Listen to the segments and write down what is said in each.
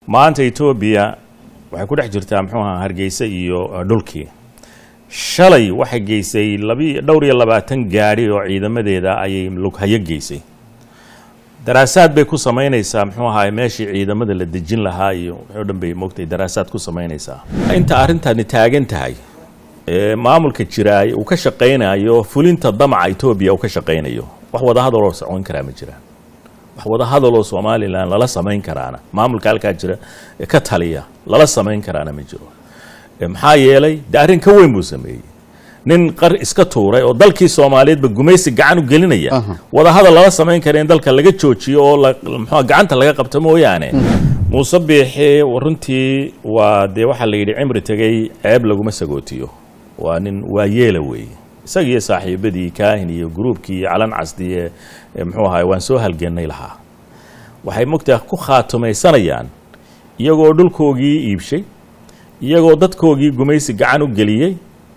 maanta etoobiya waxay ku dhex jirtaa muxuu ahaa hargeysa iyo dhulkii shalay waxay geysay labi dhowr iyo labaatan gaadhi oo ciidamadeeda ayay lughayo geysay daraasaad bay ku samaynaysaa muxuu ahaa meeshii ciidamada la dejin lahaa iyo wixii o dhan bay moogtay daraasaad ku samaynaysaa inta arrintani taagan tahay ee maamulka jiraay uu ka shaqaynayo fulinta damaca etoobiya uu ka shaqaynayo wax wada hadaloo socon karaa ma jiraan wax wada hadaloo somalilan lala samayn karaana maamulka halkaa jira ee ka taliya lala samayn karaana ma jiro maxaa yeelay de arrin ka weyn buu sameeyey nin qar iska tuuray oo dalkii soomaaliyeedba gumaysi gacan u gelinaya wada hadal lala samayn kara in dalka laga joojiyo oo mxua gacanta laga qabto mooyaane muuse biixi runtii waa dee waxaa la yidhi cimri tegey ceeb laguma sagootiyo waa nin waa yeela weeye isagiiyo saaxiibadii kaahin iyo gruubkii iyo calan casdi ee muxuu ahaay waan soo halgennay lahaa waxay mogtaa ku khaatumaysanayaan iyagoo dhulkoogii iibshay iyagoo dadkoogii gumaysi gacan u geliyey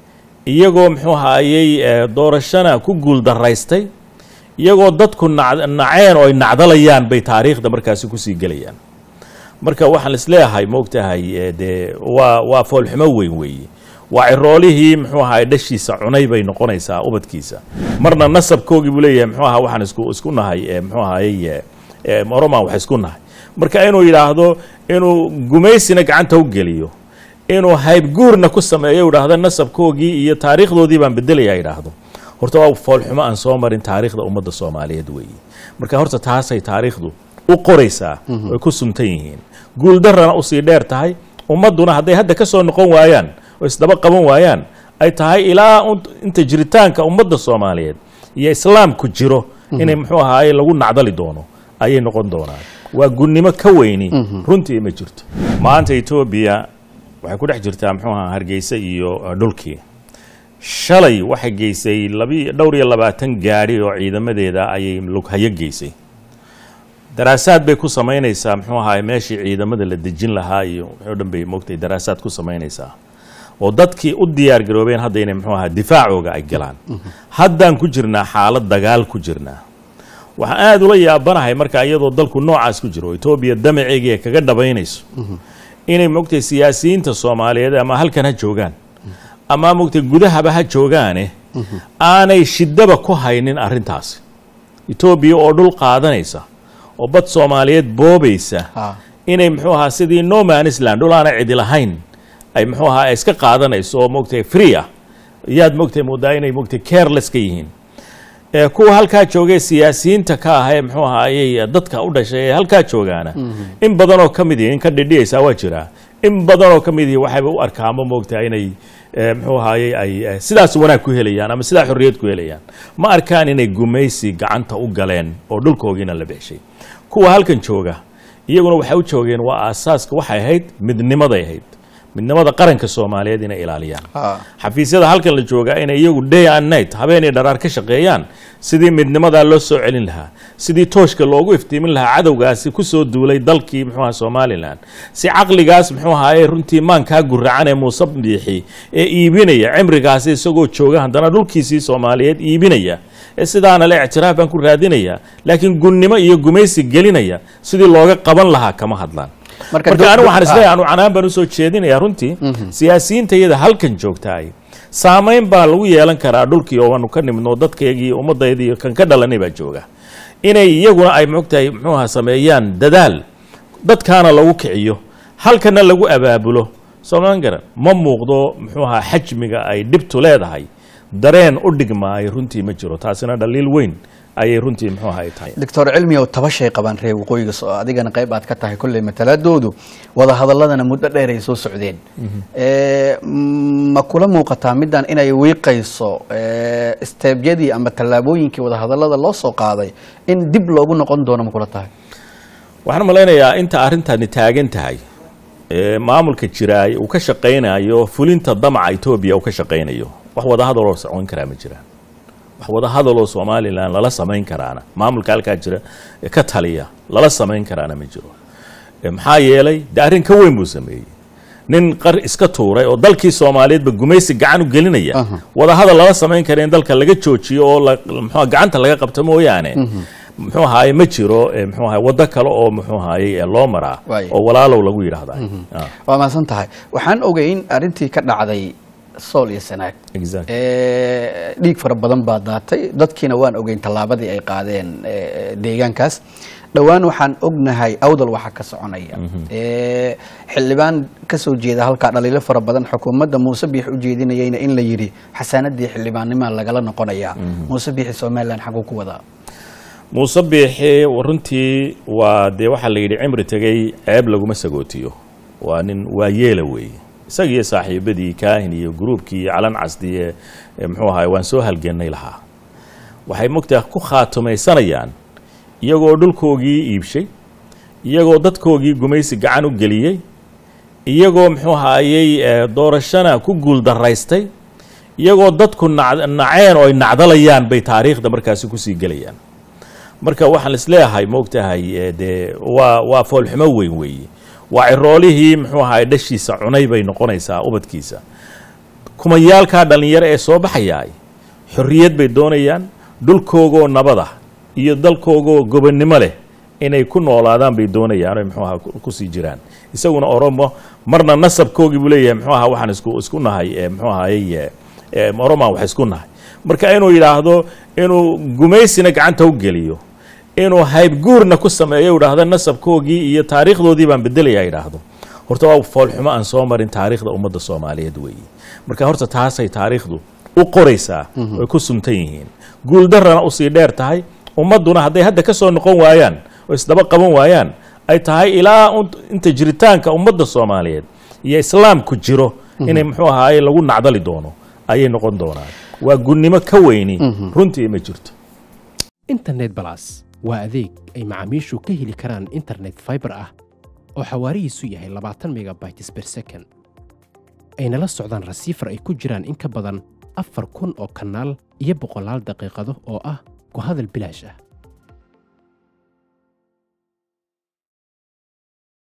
iyagoo muxuu ahaayey doorashana ku guul daraystay iyagoo dadku naceen oo ay nacdalayaan bay taariikhda markaasi kusii gelayaan marka waxaan isleeyahay moogtahay dee waa waa foolxumo weyn weeye waa ciroolihii muxuu ahaay dhashiisa cunay bay noqonaysaa ubadkiisa marna nasabkoogii buu leeyahay muxuu ahaa waxaan isku isku nahay muxuu ahaayey oroman wax isku nahay marka inuu yidhaahdo inuu gumaysina gacanta u geliyo inuu haybguurna ku sameeyo idhaahdo nasabkoogii iyo taariikhdoodii baan bedelaya idhaahdo horta waa foolxumo aan soo marin taariikhda ummadda soomaaliyeed weeye marka horta taasay taariikhdu u qoraysaa ay ku suntan yihiin guuldarrana usii dheer tahay ummadduna hadday hadda ka soo noqon waayaan oo isdaba qaban waayaan ay tahay ilaa inta jiritaanka ummadda soomaaliyeed iyo islaamku jiro inay muxuu ahaaye lagu nacdali doono ayay noqon doonaan waa gunnimo ka weyni runtii ma jirto maanta etoobiya waxay ku dhex jirtaa muxuu ahaa hargeysa iyo dhulkii shalay waxay geysay labi dhowr iyo labaatan gaadhi oo ciidamadeeda ayay lughayo geysay daraasaad bay ku samaynaysaa muxuu ahaay meeshii ciidamada la dejin lahaa iyo wixii o dhan bay moogtay daraasaad ku samaynaysaa oo dadkii u diyaar garoobeen hadda inay muxuu ahaa difaacooga ay galaan haddaan ku jirnaa xaalad dagaal ku jirnaa waxaan aada ula yaabanahay marka iyadoo dalku noocaas ku jiro etoobiya damaceegii ay kaga dhabaynayso inay mogtay siyaasiyiinta soomaaliyeed ama halkan ha joogaan ama mogtay gudahaba ha joogaane aanay shidaba ku haynin arrintaasi etoobiya oo dhul qaadanaysa oo bad soomaaliyeed boobaysa inay muxuu ahaa sidii nomanisland dhul aana cidi lahayn ay muxuu ahaa iska qaadanayso oo mogtay free ah yaad mogtay moodaa inay mogtay careless ka yihiin kuwa halkaa joogay siyaasiyiinta ka ah ee muxuu ahaayey dadka u dhashay ee halkaa joogaana in badanoo ka mid ihi in ka dhidhiyaysaa waa jiraa in badanoo ka mid ihi waxayba u arkaanba moogtaa inay muxuu ahaayey ay sidaas wanaag ku helayaan ama sidaa xorriyad ku helayaan ma arkaan inay gumaysi gacanta u galeen oo dhulkoogiina la beeshay kuwa halkan jooga iyaguna waxay u joogeen waa aasaaska waxay ahayd midnimaday ahayd midnimada qaranka soomaaliyeed inay ilaaliyaan xafiisyada halkan la joogaa inay iyagu day and night habeenay dharaar ka shaqeeyaan sidii midnimadaa loo soo celin lahaa sidii tooshka loogu iftiimin lahaa cadowgaasi kusoo duulay dalkii muxuu aha somalilan si caqligaas muxuu ahaaye runtii maankaa guracan ee muuse biixi ee iibinaya cimrigaasi isagoo jooga haddana dhulkiisii soomaaliyeed iibinaya ee sidaana le ictiraaf baan ku raadinaya laakiin gunnimo iyo gumaysi gelinaya sidii looga qaban lahaa kama hadlaan marka anigu waxaan isleeyahay anu canaan baan usoo jeedinayaa runtii siyaasiyiinta iyada halkan joogtaay saamayn baa lagu yeelan karaa dhulkii oo aanu ka nimidno dadkaygii ummadaydiiyo kan ka dhalanay baa jooga inay iyaguna ay mogtahay muxuu aha sameeyaan dadaal dadkaana lagu kiciyo halkana lagu abaabulo soomaan garan ma muuqdo muxuu ahaa xajmiga ay dhibtu leedahay dareen u dhigmaayo runtii ma jiro taasina dhaliil weyn ayay runtii muxuu ahay tahay doctor cilmi oo tabashay qabaan reer waqooyiga soo adigana qayb aad ka tahay kolley matalaadoodu wada hadaladana muddo dheer ay soo socdeen ma kula muuqataa middan inay wiiqayso steebyadii ama tallaabooyinkii wada hadallada loo soo qaaday in dib loogu noqon doono ma kula tahay waxaan malaynayaa inta arrintani taagan tahay maamulka jiraay uu ka shaqaynayo fulinta damaca etoobiya uu ka shaqaynayo wax wada hadaloo socon karaa ma jiraan wax wada hadaloo somalilan lala samayn karaana maamulka halkaa jira ee ka taliya lala samayn karaana ma jiro maxaa yeelay de arrin ka weyn buu sameeyey nin qar iska tuuray oo dalkii soomaaliyeedba gumaysi gacan u gelinaya wada hadal lala samayn kara in dalka laga joojiyo oo muxua gacanta laga qabto mooyaane muxuu ahaye ma jiro eh, muxuu ahaye waddo kale oo muxuu ahaye eh, loo maraa Waayo. oo walaalow lagu yidhaahda Ah, waa mahadsan tahay waxaan ogeyn arrintii ka dhacday sool iyo sanaag exactly. Eh, dhiig fara badan baa daatay dadkiina waan ogeyn tallaabadii ay qaadeen eh, deegaankaas dhowaan waxaan ognahay awdal waxa ka soconaya Eh, xildhibaan kasoo jeeda halkaa dhaliilo fara badan xukuumadda muuse biix u jeedinayayna in la yidhi xasaanadii xildhibaannimaa lagala noqonayaa muuse biixi somalilan xaguu ku wadaa muuse biixi runtii waa dee waxaa la yidhi cimri tegey ceeb laguma sagootiyo waa nin waa yeela weeye isagiiyo saaxiibadii kaahin iyo gruubkii iyo calan casdi ee ee muxuu ahaye waan soo halgennay lahaa waxay mogtaa ku khaatumaysanayaan iyagoo dhulkoogii iibshay iyagoo dadkoogii gumaysi gacan u geliyey iyagoo muxuu ahaayey eh, doorashana ku guuldaraystay iyagoo dadku nac- naceen oo ay nacdalayaan bay taariikhda markaasi kusii gelayaan marka waxaan isleeyahay moogtahay eh, dee waa waa foolxumo weyn weeye waa ciroolihii muxuu ahaay dhashiisa cunay bay noqonaysaa ubadkiisa kumayaalkaa dhallinyaro ee soo baxayaay xorriyad bay doonayaan dhulkoogoo nabad ah iyo dalkoogoo gobonnimo leh inay ku noolaadaan bay doonayaan oy muxuu ahaa ku- kusii jiraan isaguna oromo marna nasabkoogii buu leeyahay muxuu ahaa waxaan isku isku nahay eh, muxuu ahaayey eh, eh, oromaan wax isku nahay marka inuu yidhaahdo inuu gumaysina gacanta u geliyo inuu haybguurna ku sameeyo idhaahdo nasabkoogii iyo taariikhdoodii baan bedelaya idhaahdo horta waa foolxumo aan soo marin taariikhda ummadda soomaaliyeed weeye marka horta taasay taariikhdu u qoraysaa way ku suntan yihiin guuldarrana usii dheer tahay ummadduna hadday hadda ka soo noqon waayaan oo isdaba qaban waayaan ay tahay ilaa un- inta jiritaanka ummadda soomaaliyeed iyo islaamku jiro inay muxuu ahaaye lagu nacdali doono ayay noqon doonaan waa gunnimo ka weyni runtii ma jirto internet balas waa adeeg ay macaamiishu ka heli karaan internet fiber ah oo xawaarihiisu yahay labaatan megabytes per second ayna la socdaan rasiifar ay ku jiraan in ka badan afar kun oo kanaal iyo boqolaal daqiiqado oo ah ku hadal bilaash ah